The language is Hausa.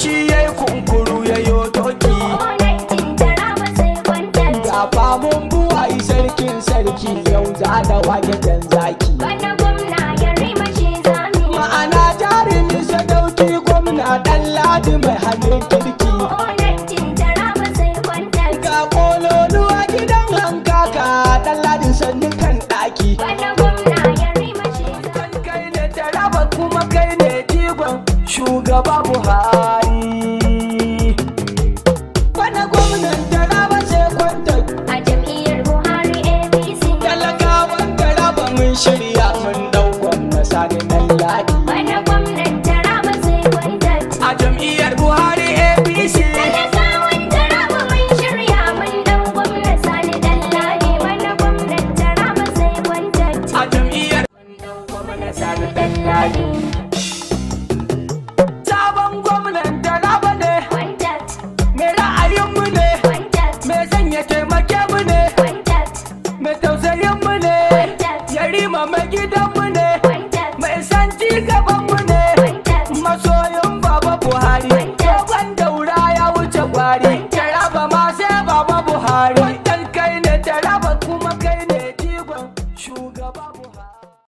shi ya yi kunkuru ya yo doki Onatin taraba sai kwantar. ga famun buwayi sarkin sarki yau za da wage jan zaki Bana gwamna ya rima shi zami. ma'ana jarumi sadauki gwamna dan ladi mai hannun kirki Onatin taraba sai kwantar. ga kololuwa gidan hankaka dan ladin sannu kan daki Bana gwamna ya rima shi zami. kai ne taraba kuma kai ne jigon shugaba buhari wani gwamnan taraba sai kwanta A jam'iyyar Buhari APC. talakawan taraba mun shirya mun dau gwamna sani dan ladi Bana gwamnan taraba sai kwantar. a jam'iyyar buhari apc Talakawan taraba mun shirya mun dau gwamna Sani Dalladi. Bana gwamnan taraba sai kwantar. a jam'iyyar gwamna sani dan ladi sabon gwamnan taraba ne Kwantar. mai ra'ayinmu ne